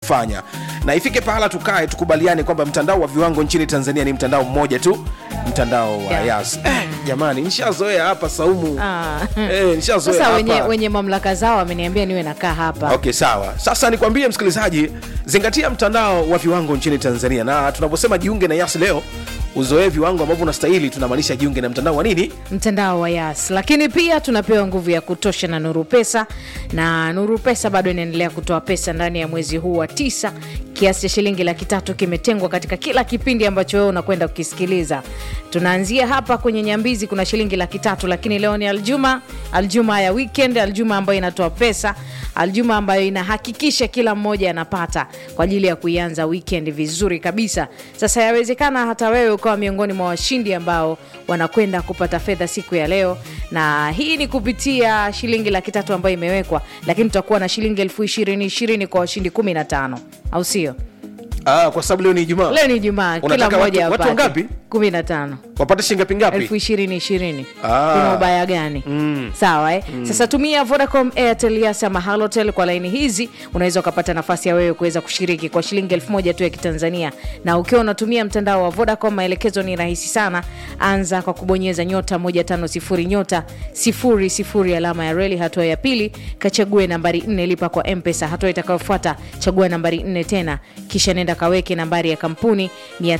kufanya na ifike pahala tukae tukubaliane kwamba mtandao wa viwango nchini tanzania ni mtandao mmoja tu mtandao wa Yeah. yas eh, jamani nishazoea hapa saumu Ah. eh, nishazoea sasa hapa wenye, wenye mamlaka zao wameniambia niwe nakaa hapa okay sawa sasa nikwambie msikilizaji zingatia mtandao wa viwango nchini tanzania na tunaposema jiunge na yas leo uzoee viwango ambavyo unastahili tunamaanisha jiunge na mtandao wa nini mtandao wa yas lakini pia tunapewa nguvu ya kutosha na nuru pesa na nuru pesa bado inaendelea kutoa pesa ndani ya mwezi huu wa tisa kiasi cha shilingi laki tatu kimetengwa katika kila kipindi ambacho wewe unakwenda kukisikiliza tunaanzia hapa kwenye nyambizi kuna shilingi laki tatu lakini leo ni aljuma aljuma ya weekend aljuma ambayo inatoa pesa aljuma ambayo inahakikisha kila mmoja anapata kwa ajili ya kuianza weekend vizuri kabisa sasa yawezekana hata wewe ukawa miongoni mwa washindi ambao wanakwenda kupata fedha siku ya leo na hii ni kupitia shilingi laki tatu ambayo imewekwa lakini tutakuwa na shilingi elfu ishirini ishirini kwa washindi kumi na tano au sio ah, kwa sababu leo ni ijumaa leo ni jumaa kila Unataka mmoja watu- watu apate wangapi? kumi na tano wapate shilingi ngapi ngapi elfu ishirini ishirini Ah. kuna ubaya gani mm. sawa eh? mm. sasa tumia vodacom airtel yas ama halotel kwa laini hizi unaweza ukapata nafasi ya wewe kuweza kushiriki kwa shilingi elfu moja tu ya kitanzania na ukiwa unatumia mtandao wa vodacom maelekezo ni rahisi sana anza kwa kubonyeza nyota 150 nyota 00 alama ya reli hatua ya pili kachague nambari 4 lipa kwa mpesa hatua itakayofuata chagua nambari 4 tena kisha nenda kaweke nambari ya kampuni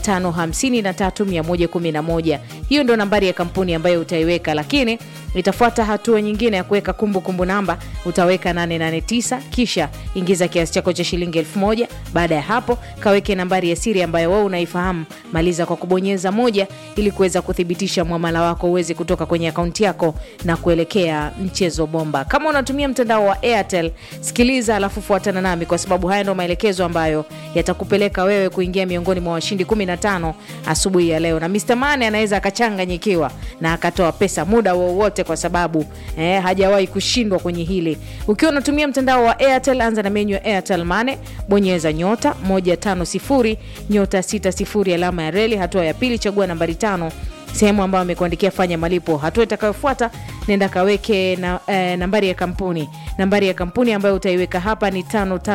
553111 hiyo ndo nambari ya kampuni ambayo utaiweka lakini itafuata hatua nyingine ya kuweka kumbukumbu namba utaweka 889 kisha ingiza kiasi chako cha shilingi 1000 baada ya hapo kaweke nambari ya siri ambayo wewe unaifahamu maliza kwa kubonyeza moja ili kuweza kuthibitisha mwamala wako uweze kutoka kwenye akaunti yako na kuelekea mchezo bomba kama unatumia mtandao wa airtel sikiliza alafu fuatana nami kwa sababu haya ndo maelekezo ambayo yatakupeleka wewe kuingia miongoni mwa washindi 15 asubuhi ya leo na Mr. Mane anaweza akachanganyikiwa na akatoa pesa muda wowote kwa sababu eh, hajawahi kushindwa kwenye hili ukiwa unatumia mtandao wa airtel anza na menyu ya airtel mane bonyeza nyota 150 nyota 60 alama ya reli hatua ya pili chagua nambari tano sehemu ambayo amekuandikia fanya malipo hatua itakayofuata nenda kaweke na, eh, nambari ya kampuni nambari ya kampuni ambayo utaiweka hapa ni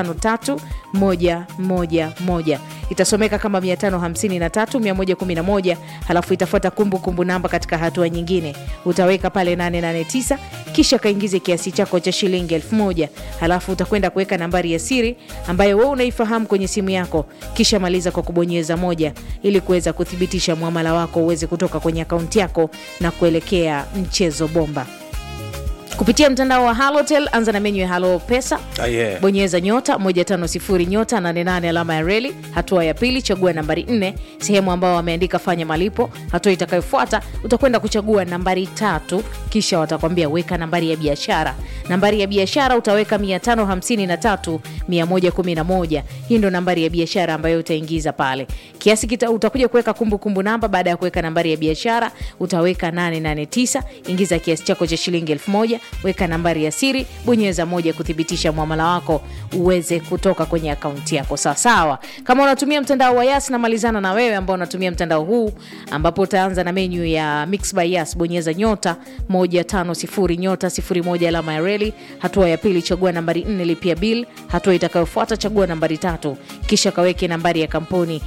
553111 itasomeka kama 553111 halafu itafuata kumbukumbu namba katika hatua nyingine utaweka pale 889 kisha kaingize kiasi chako cha shilingi 1000 halafu utakwenda kuweka nambari ya siri ambayo wewe unaifahamu kwenye simu yako kisha maliza kwa kubonyeza moja ili kuweza kuthibitisha mwamala wako uweze kutoka kwenye akaunti yako na kuelekea mchezo bomba kupitia mtandao wa halotel anza na menyu ya halo pesa Ah, yeah. bonyeza nyota 150 nyota 88 alama ya reli hatua ya pili chagua nambari 4 sehemu ambao wameandika fanya malipo hatua itakayofuata utakwenda kuchagua nambari tatu kisha watakwambia weka nambari ya biashara nambari ya biashara utaweka 553 111 hii ndo nambari ya biashara ambayo utaingiza pale kiasi kita, utakuja kuweka kumbukumbu namba baada ya kuweka nambari ya biashara utaweka 889 ingiza kiasi chako cha shilingi 1000 weka nambari ya siri bonyeza moja kuthibitisha mwamala wako uweze kutoka kwenye akaunti yako sawasawa kama unatumia mtandao wa yas namalizana na wewe ambao unatumia mtandao huu ambapo utaanza na menyu ya mix by yas bonyeza nyota 150 nyota 01 alama ya reli hatua ya pili chagua nambari 4 lipia bill hatua itakayofuata chagua nambari tatu kisha kaweke nambari ya kampuni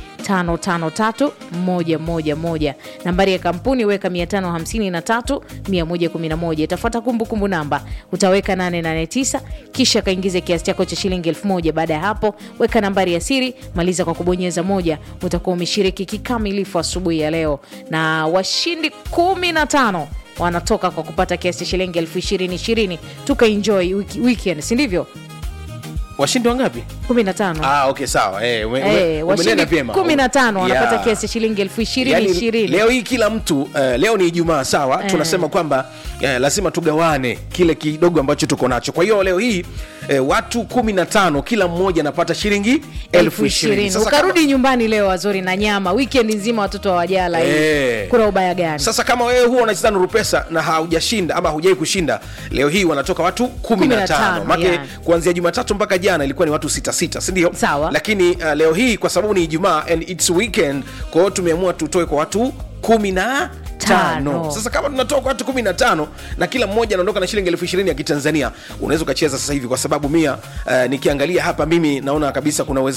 553111 nambari ya kampuni weka 553111 itafuata kumbukumbu namba utaweka 889 kisha kaingize kiasi chako cha shilingi 1000 baada ya hapo weka nambari ya siri maliza kwa kubonyeza moja utakuwa umeshiriki kikamilifu asubuhi ya leo na washindi 15 wanatoka kwa kupata kiasi cha shilingi elfu ishirini ishirini tukaenjoy wiki- weekend si ndivyo washindi wangapi 15 ah, okay sawa eh, ume, ume, Eh, washindi umenena vyema. 15 wanapata Yeah. kiasi cha shilingi elfu ishirini Yaani, ishirini leo hii kila mtu uh, leo ni ijumaa sawa Eh. tunasema kwamba uh, lazima tugawane kile kidogo ambacho tuko nacho kwa hiyo leo hii uh, watu 15 kila mmoja anapata shilingi elfu ishirini Sasa ukarudi nyumbani leo wazuri na nyama weekend nzima watoto hawajala hii. Eh. kuna ubaya gani sasa kama wewe huwa unacheza nuru pesa na haujashinda ama hujai kushinda leo hii wanatoka watu 15 15, make yeah. kuanzia jumatatu mpaka jana ilikuwa ni watu 66 sindio Sawa. lakini uh, leo hii kwa sababu ni ijumaa and its weekend kwa hiyo tumeamua tutoe kwa watu kumi na tano Tano. sasa kama tunatoa kwa watu kumi na tano na kila mmoja anaondoka na shilingi elfu ishirini ya kitanzania unaweza ukacheza sasa hivi kwa sababu mia uh, nikiangalia hapa mimi naona kabisa kuna uwezekano